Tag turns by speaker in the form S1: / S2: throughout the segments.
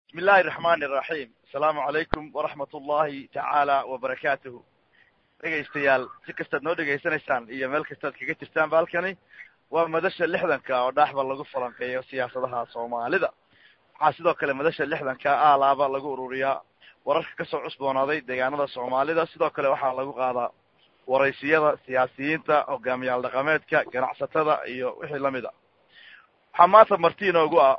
S1: bismi illahi raxmani iraxiim asalaamu calaykum waraxmat ullahi tacaala wabarakaatuhu dhegaystayaal si kastaad noo dhegaysanaysaan iyo meel kastaad kaga jirtaan ba halkani waa madasha lixdanka oo dhaaxba lagu falanqeeyo siyaasadaha soomaalida waxaa sidoo kale madasha lixdanka aalaaba lagu ururiyaa wararka kasoo cusboonaaday deegaanada soomaalida sidoo kale waxaa lagu qaadaa waraysiyada siyaasiyiinta hogaamiyaal dhaqameedka ganacsatada iyo wixii lamid a waxaa maanta marti inoogu ah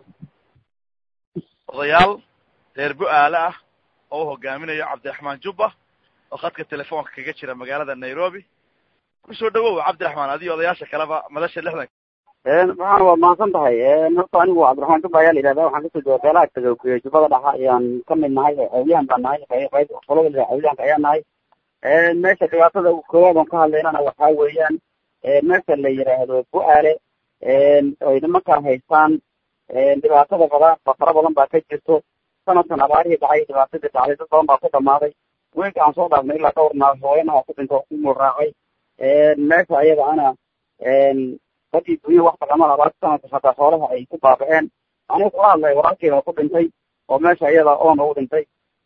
S1: odayaal reer bu-aale ah oo u hogaaminayo cabdiraxmaan jubba oo khadka telefoonka kaga jira magaalada nairobi kusoo dhawow cabdiraxmaan adiyo odayaasha kaleba madasha lixdanka
S2: waxaan waa mahadsan tahay horta anigu cabdiraxmaan jubba ayaa la yidhahda waxaan kasoo jooga beelaha taga jubbada dhaxa ayaan kamid nahay awliyahan baan nahay qayb qolada la awliyahanka ayaan nahay meesha dhibaatada koowaad oon ka hadlaynana waxaa weeyaan meesha la yidhaahdo bu-aale oy nimankaan haystaan dhibaatada badan fara badan baa ka jirto sanadkan abaarihii dhacay dhibaatadii dhacday dad badan baa ku dhamaaday weynka aan soo dhaafnay ilaa dhowr naag hooyanaha ku dhinto ku muraacay meesha ayada ana dadii dunya wax dhaqamaan abaarta sanadka hataa xoolaha ay ku baaba'een aniga kula hadlay walaalkeeda ku dhintay oo meesha ayada oona u dhintay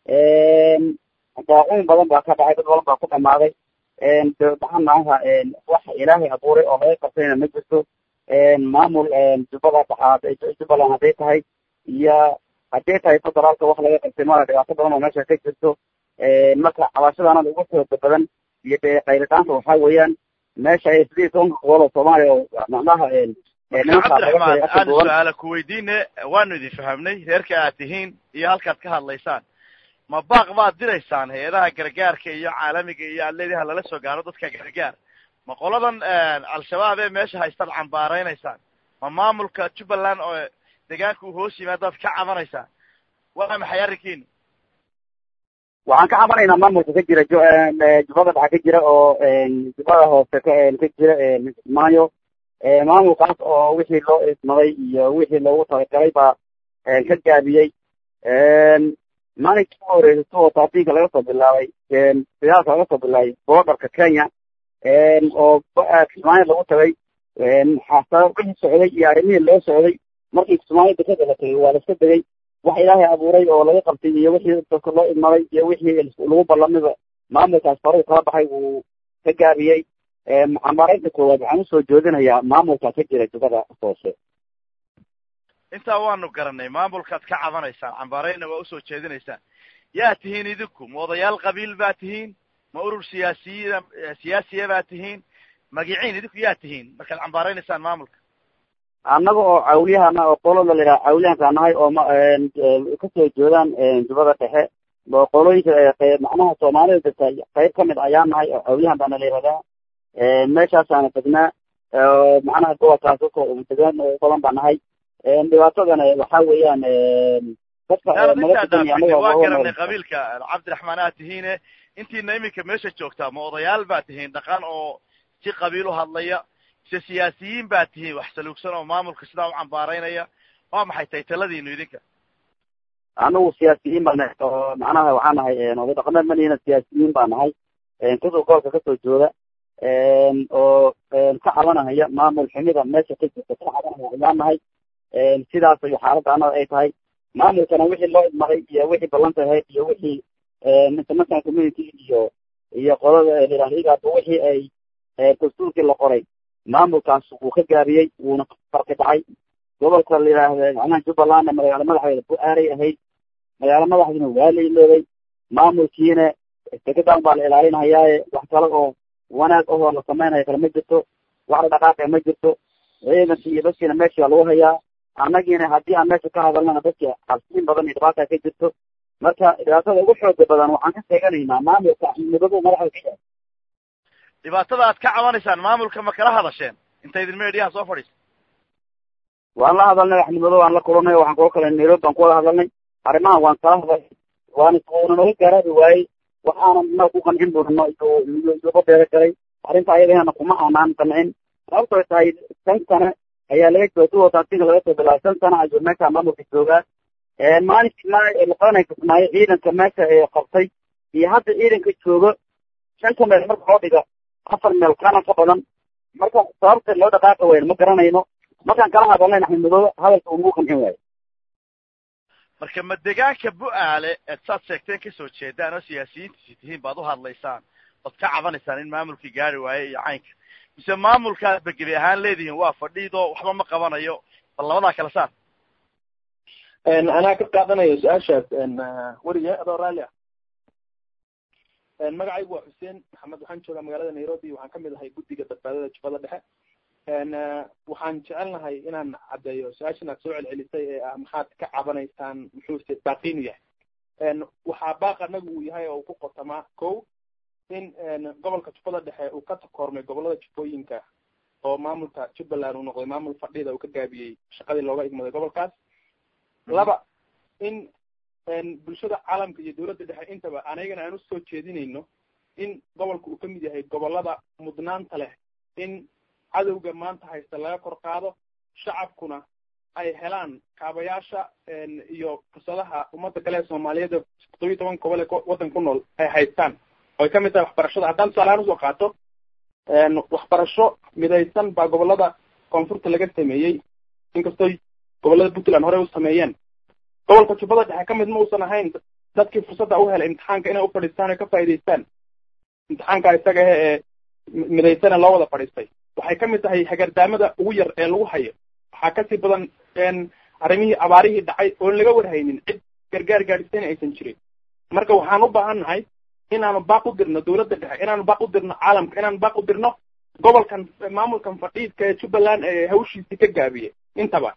S2: daacuun badan baa ka dhacay dad badan baa ku dhamaaday maxaa maaha wax ilaahay abuuray oo laga qabtayna ma jirto maamul jubbada dhaxaad jubbaland hadday tahay iyo hadday tahay federaalka wax laga qabtay mala dhibaato badan oo meesha ka jirto marka cabashadaanada ugu xooga badan iyo dee qaylitaanta waxaa weeyaan meesha ay sidii tobanka gobol oo soomaaliya oo macnaha
S1: cabdiraxmaan aan su-aala ku weydiine waanu idin fahamnay reerka aad tihiin iyo halkaad ka hadlaysaan ma baaq baad diraysaan hay-adaha gargaarka iyo caalamiga iyo aad leediha lala soo gaaro dadka gargaar ma qoladan al-shabaab ee meesha haystaad cambaaraynaysaan ma maamulka jubbaland oo deegaanka uu hoos yimaadaad ka cabanaysaan waa maxay arrinkiina
S2: waxaan ka cabanaynaa maamulka ka jira jubbada dhaxa ka jira oo jubbada hoose ka ka jira maayo maamulkaas oo wixii loo ismaday iyo wixii loogu talagalay baa ka gaabiyey maalinkii u horeysay suwa taafiinka laga soo bilaabay dagaalka laga soo bilaabay boodarka kenya oo kismaayo lagu tagay xasaba wixii socday iyo arrimihii loo socday markii kismaayo dekada la tegay waa la iska degay wax ilaahay abuuray oo laga qabtay iyo wixii dadka loo idmaday iyo wixii lagu ballamida maamulkaas faruu kala baxay wuu ka gaabiyey cambaaraynta koowaad waxaan usoo joodinayaa maamulka ka jira jubbada hoose
S1: intaa waanu garanay maamulkaad ka cabanaysaan cambaarayna waa usoo jeedinaysaan yaa tihiin idinku ma odayaal qabiil baa tihiin ma urur siyaasiyiina siyaasiya baa tihiin magiciin idinku yaa tihiin markaad cambaaraynaysaan maamulka
S2: annaga oo cawliyahana oo qolada la yidhaha cawliyahanka nahay oo ma kasoo jeedaan jubbada dhexe oo qolooyinka macnaha soomaalida jirta qayb kamid ayaa nahay oo cawliyahan baana la yihahdaa meeshaasaana degnaa macnaha gobolkaas dadka degaan badan baa nahay dhibaatadana waxa weeyaan dadka
S1: waa garanay qabiilka cabdiraxmaan aad tihiine intiina iminka meesha joogtaa ma odayaal baa tihiin dhaqan oo si qabiil u hadlaya mise siyaasiyiin baa tihiin wax saluugsan oo maamulka sidaa u cambaaraynaya waa maxay tahay taladiinu idinka
S2: anagu siyaasiyiin baa nahay oo macnaha waxaa nahay oday dhaqameed manihina siyaasiyiin baa nahay kasoo gobolka kasoo jooda oo ka cabanahaya maamul xumida meesha ka jirta ka cabanaya ayaan nahay sidaas ay xaaladda anada ay tahay maamulkana wixii loo idmaday iyo wixii ballanta ahayd iyo wixii international community iyo iyo qolada lirahigaba wixii ay dastuurkii la qoray maamulkaas wuu ka gaabiyey wuuna farki dhacay gobolka la yidhaahda macnaha jubbalandna magaalo madaxdeeda bu-aaray ahayd magaalo madaxdiina waa la iloobay maamulkiina degadan baa la ilaalinayaaye wax kale oo wanaag ahoo la samaynayo kale ma jirto wax la dhaqaaqe ma jirto ciidankii iyo dadkiina meesha lagu hayaa annagiina haddii aan meesha ka hadalnana dadki cabsiin badan iyo dhibaata ka jirto marka dhibaatada ugu xooga badan waxaan ka sheeganaynaa maamulka midabo madaxda ka yahay
S1: dhibaatada aad ka cabanaysaan maamulka ma kala hadasheen inta idin meediyaha soo fadhiisa
S2: waan la hadalnay axnimado waan la kulanay waxaan kula kala nairobi baan kuwada hadalnay arrimahan waan kala hadalnay waan una naga gaaraabi waayey waxaanan na ku qancin buurno iyoba beero galay arrinta ayadana kuma aanaan qancin sababtoo tahay shan sane ayaa laga jooga duwa taasiga laga soo bilaabay shan sano ayuu meesha maamulka joogaa maalinkii ma laqadanay kismaayo ciidanka meesha ee qabtay iyo hadda ciidanka joogo shanta meel marka loo dhiga afar meel kana ka badan marka sababta loo dhaqaaqi wayno ma garanayno markaan kala hadalnay axmed madoobe hadalka unuu qancin waayo
S1: marka ma degaanka bu-aale eed saad sheegteen kasoo jeedaan oo siyaasiyiintiisi tihiin baad u hadlaysaan ood ka cabanaysaan in maamulkii gaari waaye iyo caynka mise maamulkaad ba gebi ahaan leedihiin waa fadhiidoo waxba ma qabanayo bal labadaa kala saar
S3: anaa ka qaadanayo su-aashaas weriye adoo raalli ah magacaygu waa xuseen maxamed waxaan joogaa magaalada nairobi waxaan kamid ahay guddiga badbaadada jubbada dhexe waxaan jecelnahay inaan caddeeyo su-aashan aad soo celcelisay ee ah maxaad ka cabanaysaan muxuuse baaqiinu yahay waxaa baaq anagu uu yahay oo uu ku qotamaa ko in gobolka jubbada dhexe uu ka takoormay gobolada jubbooyinka oo maamulka jubbaland uu noqday maamul fadhida uu ka gaabiyey shaqadii looga igmaday gobolkaas laba in bulshada caalamka iyo dawladda dhexe intaba anagana aan usoo jeedinayno in gobolka uu kamid yahay gobolada mudnaanta leh in cadowga maanta haysta laga kor qaado shacabkuna ay helaan kaabayaasha iyo fursadaha ummadda kale ee soomaaliyeed todobiyi toban gobol ee waddan ku nool ay haystaan oy kamid tahay waxbarashada haddaan tusaalahaan usoo qaato waxbarasho midaysan baa gobolada koonfurta laga sameeyey inkastoo gobolada puntland horey u sameeyeen gobolka jubbada dhexe kamid ma uusan ahayn dadkii fursadda u helay imtixaanka inay ufadhiistaan oy ka faa'idaystaan imtixaanka isaga ahe ee midaysane loo wada fadhiistay waxay kamid tahay hagardaamada ugu yar ee lagu hayo waxaa kasii badan arrimihii abaarihii dhacay oon laga warhaynin cid gargaar gaadhisayna aysan jirin marka waxaan u baahan nahay inaanu baaq u dirno dawladda dhexe inaanu baaq u dirno caalamka inaanu baaq u dirno gobolkan maamulkan fadhiidka ee jubbaland ee hawshiisii ka gaabiyey intaba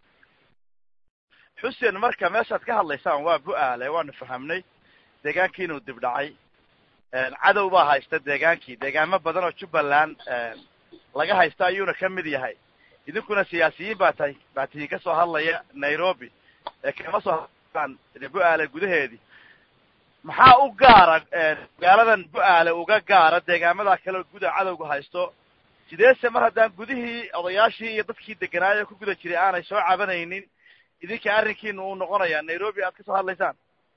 S1: xuseen marka meeshaad ka hadlaysaan waa bu-aale waanu fahamnay deegaankii inuu dib dhacay cadow baa haysta deegaankii deegaamo badan oo jubbaland laga haysta ayuuna ka mid yahay idinkuna siyaasiyiin baa tahay baa tihiin kasoo hadlaya nairobi ee kama soo hadlaan bu-aale gudaheedii maxaa u gaara magaaladan bu-aale uga gaara deegaamada kale guda cadowga haysto sideese mar haddaan gudihii odayaashii iyo dadkii deganaayo ku guda jiray aanay soo cabanaynin idinka arrinkiina uu noqonaya nairobi aad kasoo hadlaysaan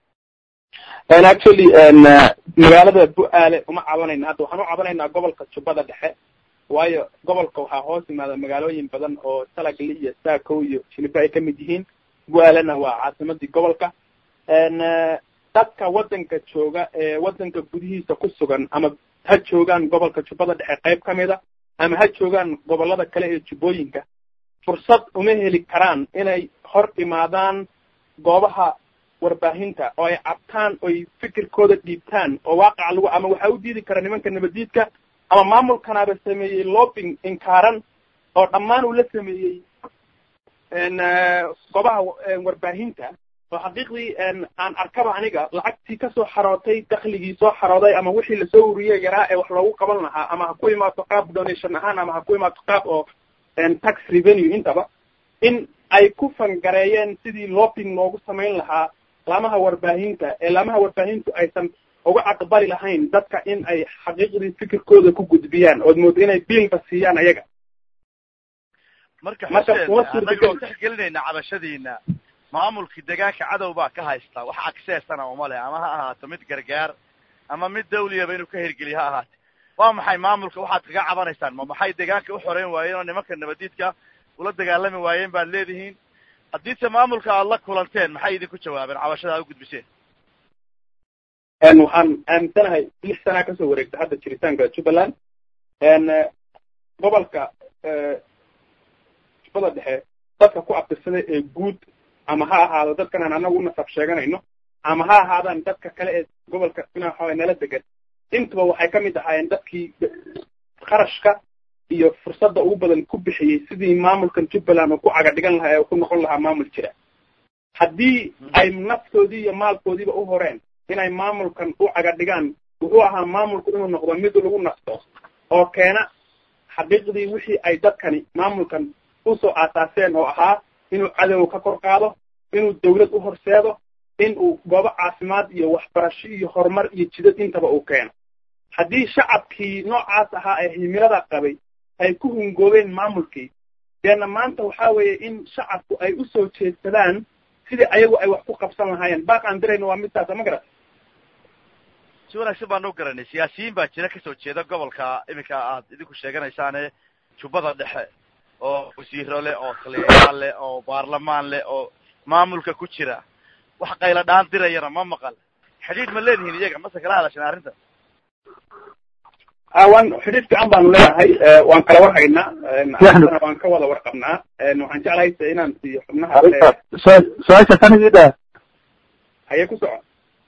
S3: actually magaalada bu-aale uma cabanayna hadda waxaan u cabanaynaa gobolka jubbada dhexe waayo gobolka waxaa hoos yimaada magaalooyin badan oo salagli iyo saakow iyo jiliba ay kamid yihiin bu-aalena waa caasimadii gobolka dadka waddanka jooga ee waddanka gudihiisa ku sugan ama ha joogaan gobolka jubbada dhexe qayb kamida ama ha joogaan gobolada kale ee jubbooyinka fursad uma heli karaan inay hor imaadaan goobaha warbaahinta oo ay cabtaan oy fikirkooda dhiibtaan oo waaqaca lagu ama waxaa u diidi kara nimanka nabaddiidka ama maamulkanaaba sameeyey lobbing inkaaran oo dhammaan uu la sameeyey goobaha warbaahinta oo xaqiiqdii aan arkaba aniga lacagtii kasoo xarootay dakligii soo xarooday ama wixii lasoo uriyey yaraa ee wax loogu qaban lahaa ama ha ku imaato qaab donation ahaan ama ha ku imaato qaab oo tax revenue intaba in ay ku fangareeyeen sidii lobbing loogu samayn lahaa laamaha warbaahinta ee laamaha warbaahintu aysan uga aqbali lahayn dadka in ay xaqiiqdii fikirkooda ku gudbiyaan ood moodo inay biilba siiyaan ayaga
S1: marka
S3: Marka
S1: xuseen
S3: kuma suurtagal-
S1: annagoo tixgelinayna cabashadiina maamulkii deegaanka cadow baa ka haysta wax accessana uma leh ama ha ahaato mid gargaar ama mid dawliyaba inuu ka hirgeliyo ha ahaate waa maxay maamulka waxaad kaga cabanaysaan ma maxay deegaanka u xoreyn waayeen oo nimanka nabadiidka ula dagaalami waayeen baad leedihiin haddiise maamulka aad la kulanteen maxay idinku jawaabeen cabashada aad u gudbiseen
S3: waxaan aaminsanahay lix sanaa kasoo wareegta hadda jiritaanka jubbaland gobolka jubbada dhexe dadka ku abtirsaday ee guud ama ha ahaado dadkan aan anagu unasab sheeganayno ama ha ahaadaan dadka kale ee gobolka dhinaca nala degan intuba waxay kamid ahaayeen dadkii qarashka iyo fursadda ugu badan ku bixiyey sidii maamulkan jubbaland uu ku caga dhigan lahaa ee uu ku noqon lahaa maamul jira haddii ay naftoodii iyo maalkoodiiba u horeen inay maamulkan u caga dhigaan wuxuu ahaa maamulku inuu noqdo mid lagu nasto oo keena xaqiiqdii wixii ay dadkani maamulkan usoo aasaaseen oo ahaa inuu cadow ka kor qaado inuu dawlad u horseedo in uu goobo caafimaad iyo waxbarasho iyo horumar iyo jidad intaba uu keeno haddii shacabkii noocaas ahaa ee himilada qabay ay ku hungoobeen maamulkii deena maanta waxaa weeye in shacabku ay usoo jeedsadaan sidii ayagu ay wax ku qabsan lahaayeen baaq aan dirayno waa midtaasa ma garat
S1: si wanaagsan baan u garanay siyaasiyiin baa jira kasoo jeeda gobolka iminka aad idinku sheeganaysaane jubbada dhexe oo wasiiro leh oo taliyayaal leh oo baarlamaan leh oo maamulka ku jira wax qayla dhaan dirayana ma maqal xidhiidh ma leedihiin iyaga mase kala hadashan arrinta
S3: waan xidhiid fiican baanu leeyahay waan kala war haynaa arintana waan ka wada warqabnaa waxaan jeclahay inaan siiyo xubnaha
S4: su-aasha sanigida
S3: haye ku soco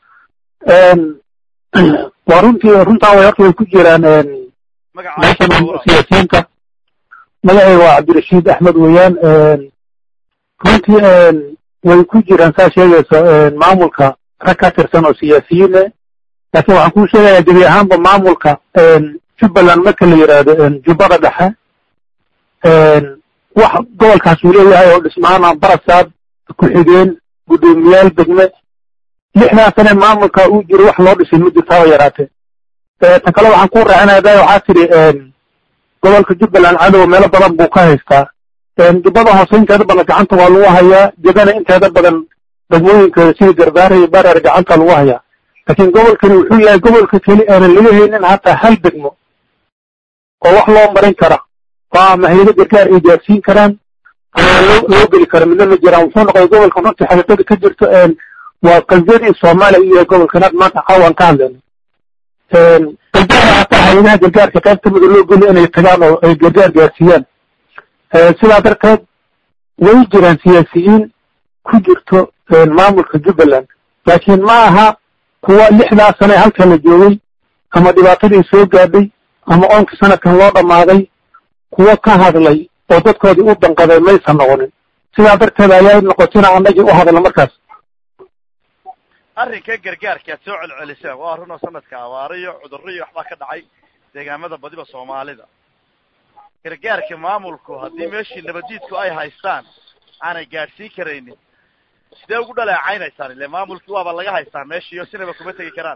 S4: waa runtii runtaa way horta way ku jiraan
S1: magaca
S4: siyaasiyiinta magaceyga waa cabdirashiid axmed weeyaan runtii way ku jiraan saa sheegayso maamulka rag ka tirsan oo siyaasiyiin eh laakiin waxaan kuu sheegayaa gebi ahaanba maamulka jubbaland marka la yidhaahdo jubbada dhexe wax gobolkaas uu leeyahay oo dhismaana barasaab ku-xigeen guddoomiyaal degme lixdaa sane maamulka uu jiro wax loo dhisay ma jirta haba yaraatee ta kale waxaan ku raacinaya da waxaa tidhi gobolka jubbaland cadowa meelo badan buu ka haystaa jubbada hoose inteeda badan gacanta waa lagu hayaa jegana inteeda badan degmooyinkeeda sida gardaara iyo bareer gacanta lagu hayaa laakiin gobolkani wuxuu yahay gobolka keli aanan laga haynin hataa hal degmo oo wax loo marin kara oo ama hayado gargaar ay gaarsiin karaan ama loo loo geli karo midna ma jiraan wuxuu noqday gobolka runtii xaqiiqada ka jirto waa qalbiyadii soomaaliya iyo gobolkan had maanta caawan ka hadlayno gargaara hataa hayadaha gargaarka qayb kamida loo geli inay tagaan oo ay gargaar gaarsiiyaan sidaa darteed way jiraan siyaasiyiin ku jirto maamulka jubbaland laakiin ma aha kuwa lixdaa sane halka la joogay ama dhibaatadii soo gaadhay ama oonkii sanadkan loo dhammaaday kuwo ka hadlay oo dadkoodii u danqaday maysan noqonin sidaa darteed ayaa noqotina annagii u hadla markaas
S1: arrinka gargaarka aad soo celceliseen waa runoo sanadka abaaro iyo cudurro iyo waxbaa ka dhacay deegaamada badiba soomaalida gargaarka maamulku haddii meeshii nabaddiidku ay haystaan aanay gaadhsiin karaynin sidee ugu dhaleecaynaysaan ile maamulkii waaba laga haystaa meeshiiyo sinaba kuma tegi karaan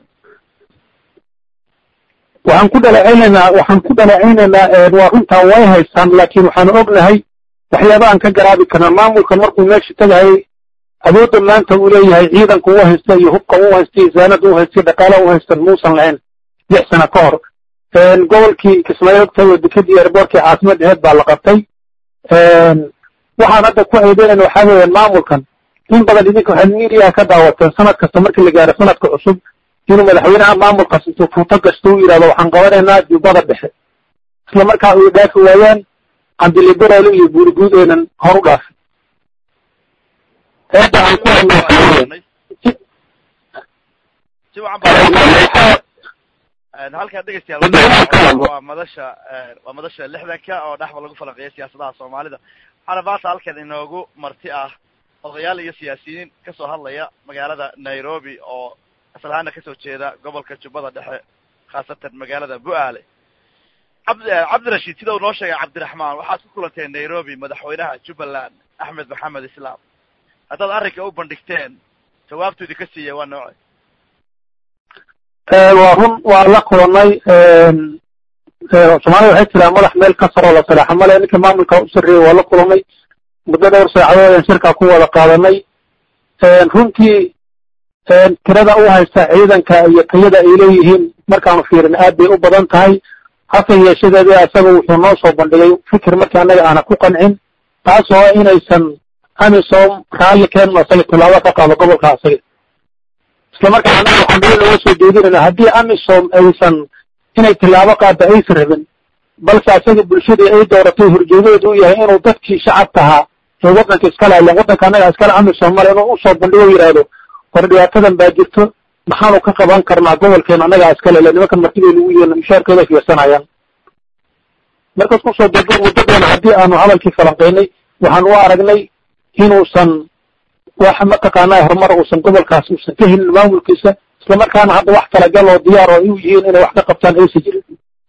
S4: waxaan ku dhaleecaynaynaa waxaan ku dhaleecaynaynaa waa runtaa way haystaan laakiin waxaanu ognahay waxyaaba aan ka garaabi karna maamulkan markuu meesha tegayay awoodda maanta uu leeyahay ciidanka u haysta iyo hubka u haysta iyo zaanada u haysta dhaqaalaha u haystan muusan lahayn lix sano ka hor gobolkii kismaayo ogtahay dekadii airboortkii caasimad aheed baa la qabtay waxaan hadda ku eedeynayna waxaa weeyaan maamulkan in badan idinka waxaad miidiyaha ka daawateen sanad kasta markii la gaaro sanadka cusub inuu madaxweynaha maamulkaas intuu fuuto gasto u yidhahdo waxaan qabanaynaa jubbada dhexe isla markaa uy dhaafi waayaan candiliberoole iyo buuriguud aynan hor u dhaafin eedda aan ku hadno waxaa weeyaan
S1: si wacan baa halkaa dhegeystayaal waa madasha waa madasha lixdanka oo dhexba lagu falanqeeya siyaasadaha soomaalida waxaana maanta halkan inoogu marti ah odayaal iyo siyaasiyiin kasoo hadlaya magaalada nairobi oo asal ahaana kasoo jeeda gobolka jubbada dhexe khaasatan magaalada bu-aale cabd cabdirashiid sida uu noo sheegay cabdiraxmaan waxaad ku kulanteen nairobi madaxweynaha jubbaland axmed maxamed islaam haddaad arrinka u bandhigteen jawaabtoodi ka siiya waa nooce
S4: waa run waa la kulannay soomaalida waxay tiraa madax meel ka saroo la salaaxa male ninka maamulka u sarreeyey waa la kulannay muddo dhowr saacadood ayaan shirkaa ku wada qaadanay runtii tirada u haysta ciidanka iyo tayada ay leeyihiin markaanu fiirin aad bay u badan tahay hase yeeshadeeda asaga wuxuu noo soo bandhigay fikir markii annaga aana ku qancin taasoo inaysan amisom raalli keenno asaga tilaabo ka qaado gobolka asaga isla markaa annaga waxaan beli looga soo jeedinayna haddii amisom aysan inay tilaabo qaadda aysan rabin balse asaga bulshadii ay dooratay horjeedadeedu u yahay inuu dadkii shacabka ahaa ee waddanka iskale ilan waddanka annaga iskale amisom male inuu usoo bandhigo yidhaahdo war dhibaatadan baa jirto maxaanu ka qaban karnaa gobolkeena annagaa iskale le nimankan martibay lagu yihiin mushaarkooda fiirsanayaan markaas kusoo dego muddadeena haddii aanu hadalkii falanqaynay waxaan u aragnay inuusan wax mataqaanaa horumar uusan gobolkaas uusan ka helin maamulkiisa islamarkaana hadda wax talagal oo diyaar oo u yihiin inay wax ka qabtaan aysan jirin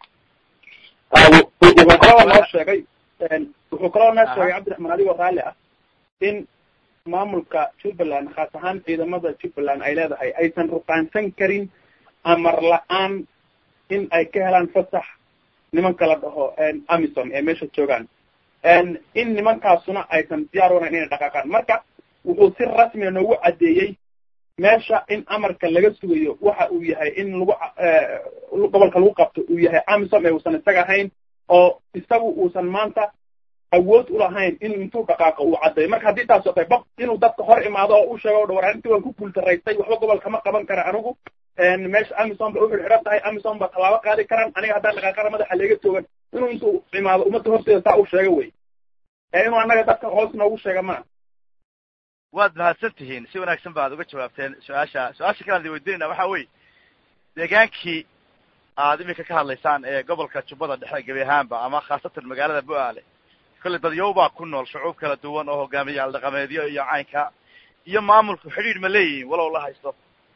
S3: wuxuu kaloo noo sheegay wuxuu kaloo noo sheegay cabdiraxmaan adigoo raalli ah in maamulka jubbaland khaas ahaan ciidamada jubbaland ay leedahay aysan ruqaansan karin amar la-aan in ay ka helaan fasax nimanka la dhaho amison ee meesha joogaan in nimankaasuna aysan diyaar wanayn inay dhaqaaqaan marka wuxuu si rasmiga noogu caddeeyey meesha in amarka laga sugayo waxa uu yahay in lagu gobolka lagu qabto uu yahay amisom ee uusan isaga ahayn oo isagu uusan maanta awood ulahayn inuu intuu dhaqaaqo uu caddeeyo marka haddii taas oo tahay baq inuu dadka hor imaado oo u sheego o dha war arrintii waan ku guultaraystay waxba gobol kama qaban kara anigu meesha amison ba uxirxiran tahay amison ba tallaabo qaadi karaan aniga haddaan dhaqaaqana madaxa leega toogan inuu intuu imaado ummadda horteeda saa u sheego wey ee inuu annaga dadka hoos noogu sheega maa
S1: waad mahadsan tihiin si wanaagsan baad uga jawaabteen su-aasha su-aasha kale aan idin weydiinayna waxa weye deegaankii aad iminka ka hadlaysaan ee gobolka jubbada dhexe gebi ahaanba ama khaasatan magaalada bu-aale kolley dadyow baa ku nool shucuub kala duwan oo hogaamiyayaal dhaqameedyo iyo caynka iyo maamulku xidhiidh ma leeyihiin walow la haysto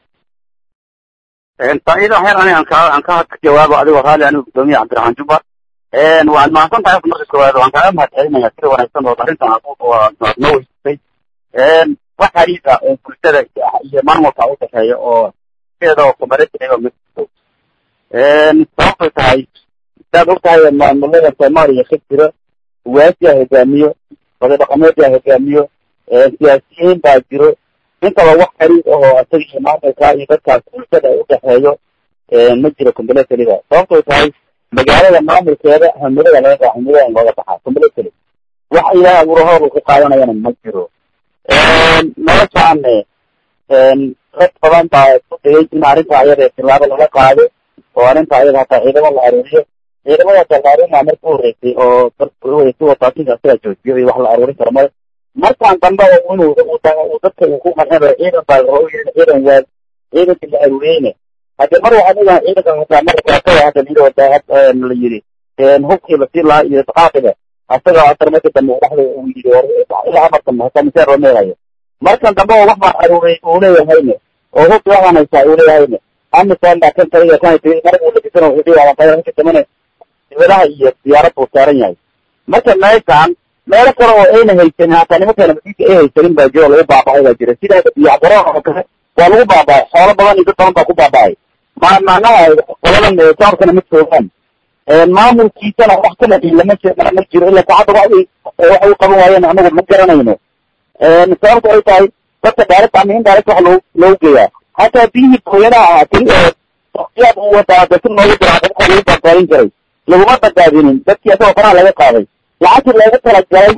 S2: faa'iida waxyar ani aan ka aan ka jawaabo adigoo raali anigu gudoomiye cabdiraxmaan jubba waad mahadsan tahay marka koowaad waan kaaga mahad celinaya sida wanaagsan oo arrintan aad noo weysatay wax xariifa oo bulshada iyo maamulka u dhexeeya oo sideeda oo kumarejiray oo ma jirto sababtay tahay sidaad og tahay maamulada soomaaliya ka jira uwaasiyaa hogaamiyo wada dhaqameedyaa hogaamiyo siyaasiyiin baa jiro intaba wax xariif ahoo isaga iyo maamulka iyo dadkaas bulshada u dhexeeyo ma jiro combulataliga sababtay tahay magaalada maamulkeeda hamilada laga gaa hamilada looga baxaa combulatali wax ilaah abuurahooda ku qaadanayana ma jiro noloshaane rag badan baa isku dayay in arrinta ayada tilaabo laga qaado oo arrinta ayada hataa ciidamo la aruuriyo ciidamada talaarinaa marka uhoreysay oo si wataasinka asigaa joojiyo iyo wax la aruurin karo male markaan dambe inuu uu dadka uu ku qancinayo ciidan baa loo yeeli ciidan waad ciidankii la aruuriyeyne hadde mar waxaa leedahay ciidanka hataa mar kaatada hadda liyidhi wadaahad la yidhi hubkii lasii lahaa iyo daqaaqiga asaga asar marka dambe dhaxda uu yidhi ilaa afartan hataa miseer loo meelayo markan dambe oo wax baan aruuray uu leeyahayne oo hubki waxaan haysaa uu leeyahayne amisan baa kan taliya kan marka uu labisan wuxuu dhihi waa qayr marka dambene dibadaha iyo diyaarad buu saaran yahay marka meeshaan meelo kale oo ayna haysanin hataa nimankeena masiika ay haysanin baa jiro lagu baaba'ay baa jira sidaa biyacbaro oo kale waa lagu baaba'ay xoolo badan iyo dad badan baa ku baaba'ay ma macnaha qoladan shacabkana ma joogaan maamulkiisana wax kala lama ma jiro ila saacadda wax wax u qaban waayeen anagu ma garanayno sababta ay tahay dadka direct ama indirect wax loo loogu geeyaa hataa biyihii hooyadaha ahaa keli waqtiyaad uu wadaa dasi loogu dira dadka lagu badbaadin jiray laguma badbaadinin dadkii asagoo faraha laga qaaday lacagtii loogu talagalay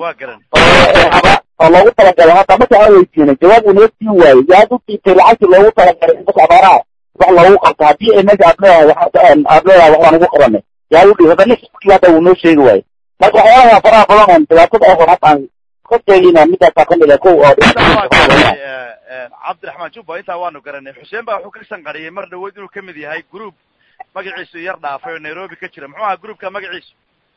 S2: oo loogu talagalay hataa marka aan weydiinay jawaab uu naga siin waayey yaad u diibtay lacagtii loogu talagalay dadka abaaraha wax loogu qabto haddii ay meesha aad leedahay aad leedahay wax baan ugu qabanay yaa u dhiib hadda nin hadda wuu noo sheegi waaye marka waxyaalaha faraha badan oon dhibaatada ahor hataan ka sheegayna midaasaa kamid ah kow oo
S1: cabdiraxmaan jubba intaa waanu garanay xuseen baa wuxuu ka sanqariyey mar dhawood inuu kamid yahay group magaciisu yar dhaafay oo nairobi ka jira muxuu ahaa groupka magaciisu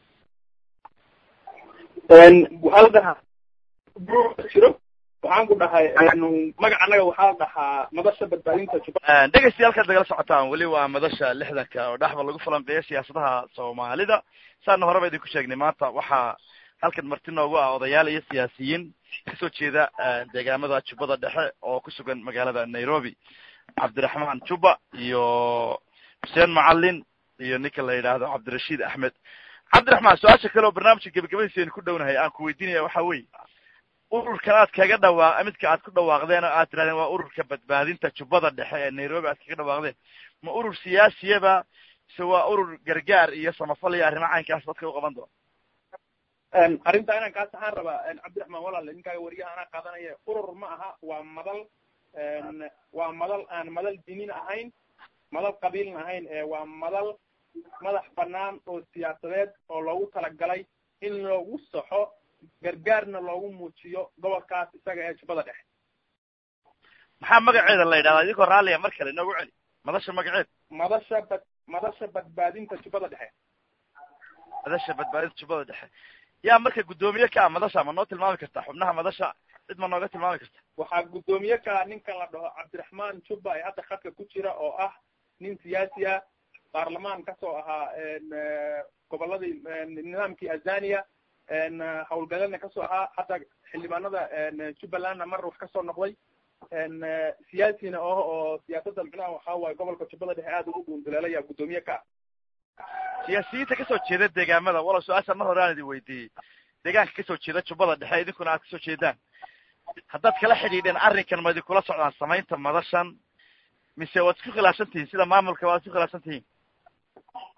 S3: waxaa la dhahaa group jiro waxaan ku dhahay magac annaga waxaa la dhahaa madasha badbaadinta juba
S1: dhegeystayaal nagala socotaan weli waa madasha lixdanka oo dhexba lagu falanqeeyo siyaasadaha soomaalida saana horeba idinku sheegnay maanta waxaa halkan marti noogu ah odayaal iyo siyaasiyiin kasoo jeeda deegaamada jubbada dhexe oo ku sugan magaalada nairobi cabdiraxmaan jubba iyo xuseen macalin iyo ninka la yidhaahdo cabdirashiid axmed cabdiraxmaan su-aasha kale oo barnaamijka gebagabadiisa aynu ku dhownahay aan ku weydiinaya waxa weye ururkan aad kaga dhawaa midka aad ku dhawaaqdeen oo aad tirahdeen waa ururka badbaadinta jubbada dhexe ee nairobi aad kaga dhawaaqdeen ma urur siyaasiyaba mise waa urur gargaar iyo samafal iyo arrimo caynkaas dadka u qaban doona
S3: arrintaa inaan kaa saxaan rabaa cabdiraxmaan walaale ninkaaga wariyaha anaa qaadanaya urur ma aha waa madal waa madal aan madal dinin ahayn madal qabiilna ahayn waa madal madax banaan oo siyaasadeed oo loogu talagalay in loogu saxo gargaarna loogu muujiyo gobolkaas isaga ee jubbada dhexe
S1: maxaa magaceeda la yidhahdaa idinkoo raalliya mar kale inoogu celi madasha magaceed
S3: madasha bad madasha badbaadinta jubbada dhexe
S1: madasha badbaadinta jubbada dhexe yaa marka guddoomiye ka ah madasha ma noo tilmaami karta xubnaha madasha cid ma nooga tilmaami karta
S3: waxaa guddoomiye ka ninkan la dhaho cabdiraxmaan jubba ee hadda khadka ku jira oo ah nin siyaasi ah baarlamaan kasoo ahaa goboladii nidaamkii azania hawlgalena kasoo ahaa hadda xildhibaanada jubbalandna mar wax kasoo noqday siyaasina oh oo siyaasadda micnaha waxaa waaye gobolka jubbada dhexe aada ugu dhuunduleelaya guddoomiye ka
S1: siyaasiyiinta kasoo jeeda deegaamada walow su-aasha mar hore aan idin weydiiyey deegaanka kasoo jeeda jubbada dhexe idinkuna aad kasoo jeedaan haddaad kala xidhiidheen arrinkan ma idinkula socdaan samaynta madashan mise waad isku khilaafsan tihiin sida maamulka waad isku khilaafsan tihiin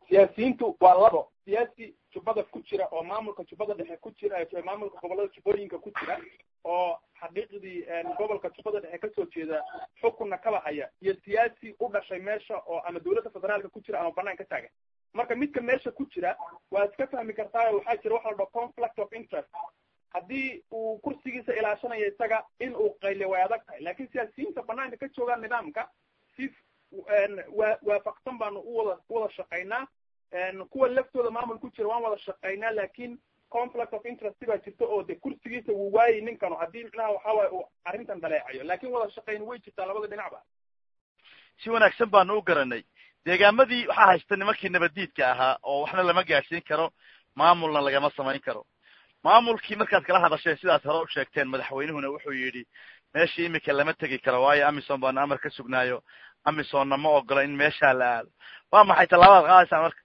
S3: siyaasiyiintu waa labo siyaasi jubbada ku jira oo maamulka jubbada dhexe ku jira maamulka gobolada jubbooyinka ku jira oo xaqiiqdii gobolka jubbada dhexe kasoo jeeda xukunna kaba haya iyo siyaasi u dhashay meesha oo ama dawladda federaalka ku jira ama banaan ka taagan marka midka meesha ku jira waad iska fahmi kartaa waxaa jira waxa la dhaho conflict of interest haddii uu kursigiisa ilaashanayo isaga in uu qayliyo way adag tahay lakin siyaasiyiinta banaanka ka joogaan nidaamka si wa waafaqsan baanu uwada uwada shaqaynaa kuwa laftooda maamul ku jira waan wada shaqaynaa lakin conflict of interest baa jirta oo de kursigiisa wuu waayay ninkanu haddii micnaha waxa waaye uu arrintan dhaleecayo lakin wada shaqayn way jirtaa labada dhinacba
S1: si wanaagsan baanu u garanay deegaamadii waxaa haysta nimankii nabaddiidka ahaa oo waxna lama gaadhsiin karo maamulna lagama samayn karo maamulkii markaad kala hadasheen sidaas hore u sheegteen madaxweynuhuna wuxuu yidhi meeshii imika lama tegi karo waayo amison baanu amar ka sugnaayo amisonna ma ogola in meeshaa la aado waa maxay tallaabadaad qaadaysaan marka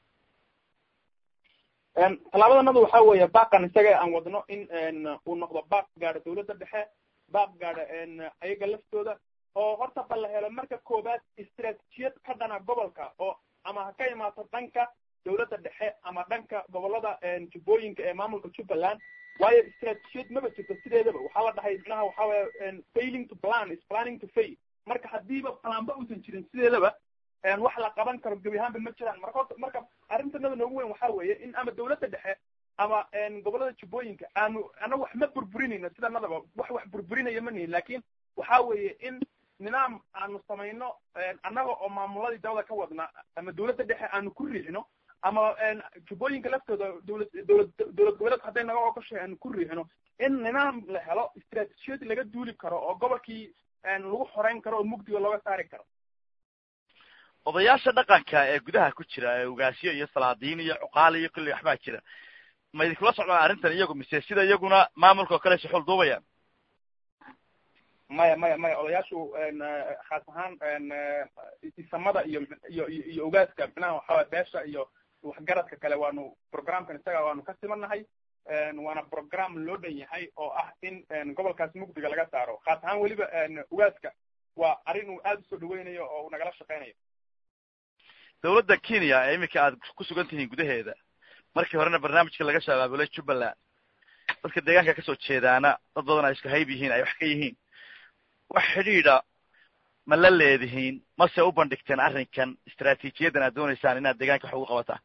S3: tallaabadanadu waxa weeye baaqan isaga aan wadno in uu noqdo baaq gaadha dawladda dhexe baaq gaadha ayaga laftooda oo horta ba la helo marka koowaad istraatijiyad ka dhana gobolka oo ama ha ka imaato dhanka dawladda dhexe ama dhanka gobolada jubbooyinka ee maamulka jubbaland waayo istraatijiyad maba jirto sideedaba waxaa la dhahay micnaha waxa weye failing to plan is planning to fail marka hadiiba planba uusan jirin sideedaba wax la qaban karo gebi ahaanba ma jiraan marka horta marka arrintanada noogu weyn waxa weeye in ama dawladda dhexe ama gobolada jubbooyinka aanu ana wax ma burburinayno sidanadaba wax wax burburinaya ma nihin lakin waxa weeye in nidaam aanu samayno annaga oo maamuladii dawda ka wadna ama dawladda dhexe aanu ku riixno ama jubbooyinka laftooda dawlad dawlad dawlad goboleedka hadday naga ogoshay aanu ku riixno in nidaam la helo istraatijiyad laga duuli karo oo gobolkii lagu xoreyn karo oo mugdiga looga saari karo
S1: odayaasha dhaqanka ee gudaha ku jira ee ugaasyo iyo salaadiin iyo cuqaal iyo kulli waxbaa jira ma idinkula socdaan arrintan iyagu mise sida iyaguna maamulka oo kale suxul duubayaan
S3: maya maya maya odayaashu khaas ahaan isamada iyo iyo iyo ogaaska micnaha waxaway beesha iyo waxgaradka kale waanu programkan isaga waanu ka simanahay waana program loo dhan yahay oo ah in gobolkaas mugdiga laga saaro khaas ahaan weliba ogaaska waa arrin uu aada usoo dhaweynayo oo uu nagala shaqeynayo
S1: dawladda kenya ee iminka aad ku sugan tihiin gudaheeda markii horena barnaamijka laga shabaabulay jubbaland dadka deegaanka kasoo jeedaana dad badan ay isku hayb yihiin ay wax ka yihiin wax xidhiidha ma la leedihiin mase u bandhigteen arrinkan istraatiijiyadan aad dooneysaan inaad deegaanka wax ugu qabataan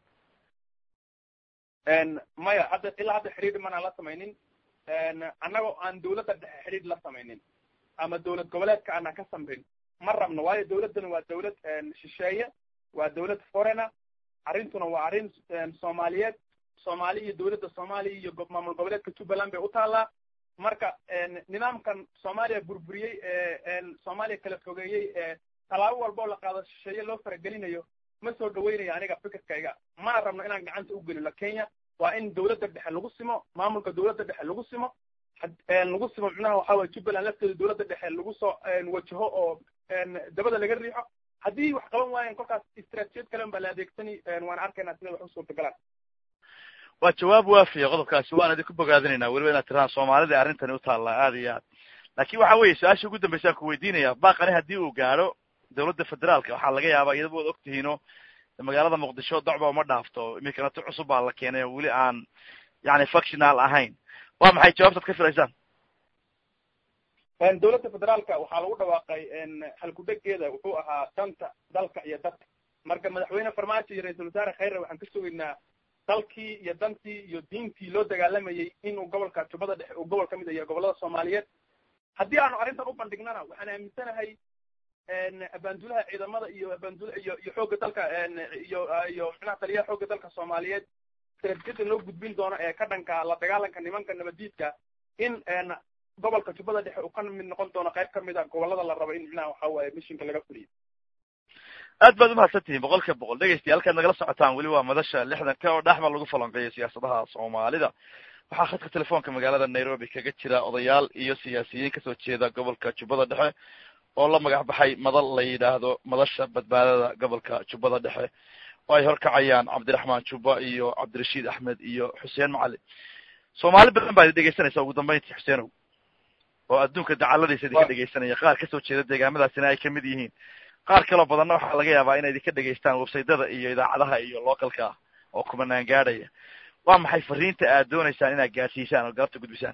S3: maya hadda ilaa hadda xidhiidh manaan la samaynin annagoo aan dawladda dhexe xidhiidh la samaynin ama dawlad goboleedka aanan ka samrin ma rabno waayo dawladdana waa dawlad shisheeye waa dawlad foreigner arrintuna waa arrin soomaaliyeed soomaali iyo dawladda soomaaliya iyo maamul goboleedka jubbaland bay u taallaa marka nidaamkan soomaaliya burburiyey ee soomaaliya kala fogeeyey ee tallaabo walba oo la qaado shisheeye loo faragelinayo ma soo dhaweynayo aniga fikirkayga mana rabno inaan gacanta u gelino kenya waa in dawladda dhexe lagu simo maamulka dawladda dhexe lagu simo lagu simo micnaha waxa weye jubbaland lafteeda dawladda dhexe lagu soo wajaho oo dabada laga riixo haddii wax qaban waayan kolkaas istraatijiyad kalen baa la adeegsani waan arkaynaa sida wax u suurtagalaan
S1: waa jawaab waafiya qodobkaasi waan idinku bogaadinaynaa weliba inaad tiraan soomaalida arrintani u taallaa aada iyo aad laakin waxa weeye su-aasha ugu dambeysaan ku weydiinaya baaqani haddii uu gaadho dawladda federaalka waxaa laga yaabaa iyadaba waad og tihiino magaalada muqdisho docba uma dhaafto iminkana ti cusub baa la keenay oo weli aan yani functional ahayn waa maxay jawaabtaad ka filaysaan
S3: dawladda federaalka waxaa lagu dhawaaqay halkudhegeeda wuxuu ahaa danta dalka iyo dadka marka madaxweyne farmaajo iyo ra-iisul wasaare khayre waxaan ka sugaynaa dalkii iyo dantii iyo diintii loo dagaalamayay inuu gobolka jubbada dhexe uu gobol ka mid yahay gobolada soomaaliyeed haddii aanu arrintan u bandhignana waxaan aaminsanahay abaandulaha ciidamada iyo abaandula iyo iyo xoogga dalka iyo iyo micnaha taliyaha xoogga dalka soomaaliyeed straatijiyada loo gudbin doono ee ka dhanka la dagaalanka nimanka nabadiidka in gobolka jubbada dhexe uu ka mid noqon doono qayb kamid a gobolada la rabo in micnaha waxa waaye mishinka laga fuliyo
S1: aad baad umahadsan tihiin boqol kiiba boqol dhegeystayaal halkaad nagala socotaan weli waa madasha lixdanka oo dhexmar lagu falanqeeyo siyaasadaha soomaalida waxaa khadka telefoonka magaalada nairobi kaga jira odayaal iyo siyaasiyiin kasoo jeeda gobolka jubbada dhexe oo la magac baxay madal la yidhaahdo madasha badbaadada gobolka jubbada dhexe oo ay horkacayaan cabdiraxmaan jubba iyo cabdirashiid axmed iyo xuseen macalin soomaali badan baa idin dhegeysanaysa ugu dambeyntii xuseenow oo adduunka dacaladiisa idinka dhegeysanaya qaar kasoo jeeda deegaamadaasina ay kamid yihiin qaar kaloo badanna waxaa laga yaabaa inay idinka dhegaystaan websaytyada iyo idaacadaha iyo localka ah oo kumanaan gaadhaya waa maxay fariinta aad dooneysaan inaad gaadsiisaan oo galabta gudbisaan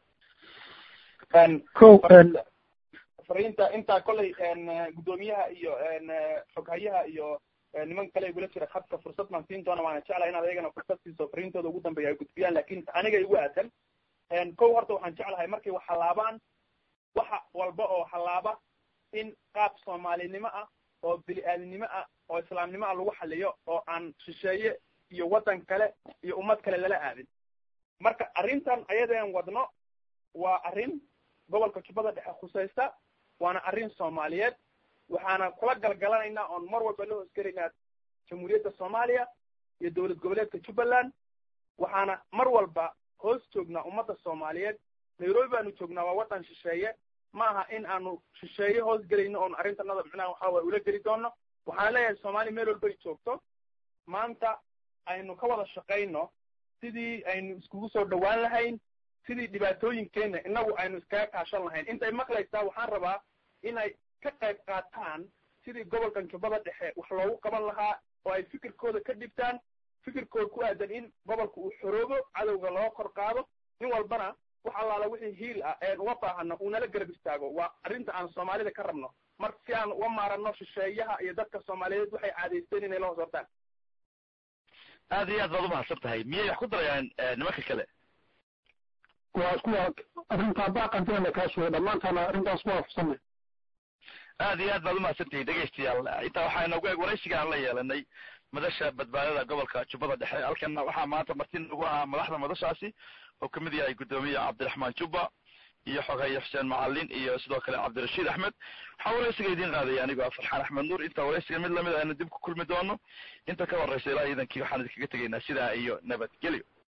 S4: ko
S3: fariinta intaa kollay guddoomiyaha iyo xoghayaha iyo niman kale igula jira khadka fursad baan siin doona waana jeclahay inaad ayagana fursad siiso fariintooda ugu dambeeya ay gudbiyaan lakin aniga igu aadan kow horta waxaan jeclahay markay wax hallaabaan waxa walba oo hallaaba in qaab soomaalinimo ah oo bili-aadinimo ah oo islaamnimo ah lagu xaliyo oo aan shisheeye iyo waddan kale iyo ummad kale lala aadin marka arrintan ayadeen wadno waa arrin gobolka jubbada dhexe khusaysta waana arrin soomaaliyeed waxaana kula galgalanaynaa oon mar walba la hoosgelaynaa jamhuuriyadda soomaaliya iyo dowlad goboleedka jubbaland waxaana mar walba hoos joognaa ummadda soomaaliyeed nairobi baanu joognaa waa waddan shisheeye ma aha in aanu shisheeye hoos gelayno oon arrintanada micnaha waxa waye ula geli doono waxaan leeyahay soomaaliya meel walbay joogto maanta aynu ka wada shaqayno sidii aynu iskugu soo dhawaan lahayn sidii dhibaatooyinkeena inagu aynu iskaga kaashan lahayn intay maqlaysaa waxaan rabaa inay ka qayb qaataan sidii gobolkan jubbada dhexe wax loogu qaban lahaa oo ay fikirkooda ka dhibtaan fikirkooda ku aadan in gobolka uu xoroobo cadowga loo kor qaado nin walbana wax allaala wixii hiil ah een uga baahano uu nala garab istaago waa arrinta aan soomaalida ka rabno marka si aan uga maarano shisheeyaha iyo dadka soomaaliyeed waxay caadaysteen inay la hoos hortaan
S1: aad iyo aad baad umahadsan tahay miyay wax ku darayaan nimanka kale
S4: waa isku arrintaa baaqanteena kaa sheegay dhammaantaana arrintaas ku waafaqsanay
S1: aad iyo aad baad umahadsan tihiin dhegaystayaal intaa waxaa inoogu eg waraysiga aan la yeelanay madasha badbaadada gobolka jubbada dhexe halkana waxaa maanta marti nagu ahaa madaxda madashaasi oo kamid yahay guddoomiye cabdiraxmaan jubba iyo xoghaye xuseen macalin iyo sidoo kale cabdirashiid axmed waxaa waraysiga idiin qaadaya anigoo farxaan axmed nuur inta waraysiga mid lamid aynu dib ku kulmi doono inta ka horeysa ilaa iidankii waxaan idinkaga tegaynaa sidaa iyo nabadgelyo